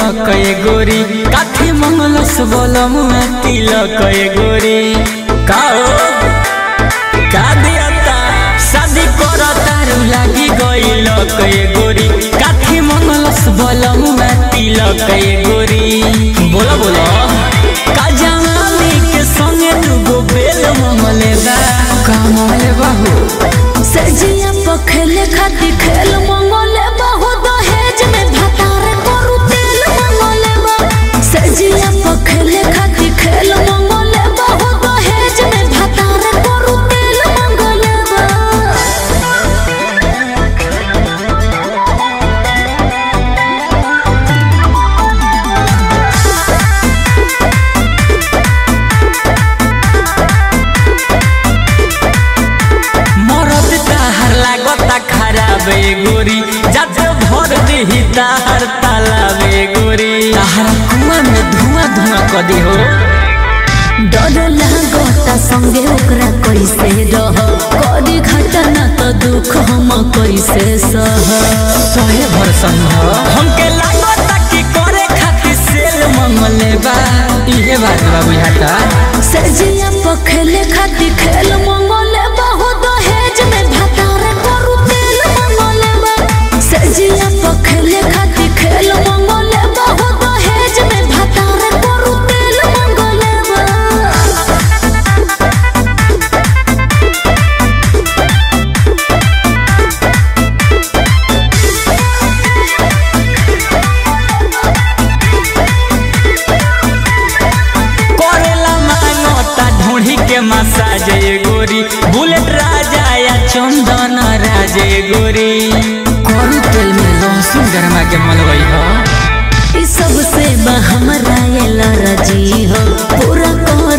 तिलक ए गोरी काठी मंगलस बोलम तिलक ए गोरी का हो का दियता शादी कर तारू लागी गइल ए गोरी काठी मंगलस बोलम तिलक ए गोरी बोला बोला का जमानी के संगे दुगो बेल मंगले बा का मंगले बा हो सजिया पखेले खाती खेल मंगले बहु दहेज में भतार करू तेल मंगले बा सजिया पखेले खाती खेल मंगले बहु दहेज में भतार करू तेल मंगले बा मरद ताहर लागता खराब ए गोरी जब भर देही ताहर तालाब ए गोरी ताहर कुआं में धुआं धुआं क दी हो डर लागता संगे ओकरा कैसे रह करी घटना तो दुख हम कैसे सह सहे भर संग हमके लागता कि करे खातिर सेल मंगले बा इहे बात बा बुझाता सजिया पखेले खाती खेल मंगले बहु दहेज में भतार करू तेल मंगले बा सजिया पखेले खाती खेल मंगले बहु दहेज में भतार करू तेल मंगले बा करेला मांगता ढूंढी के मसाज ए गोरी बुलेट राजा या चंदन राज ए गोरी करू तेल में लहसुन गरमा के मलगई हो ई सबसे बा हमरा ये लरजी हो पूरा कर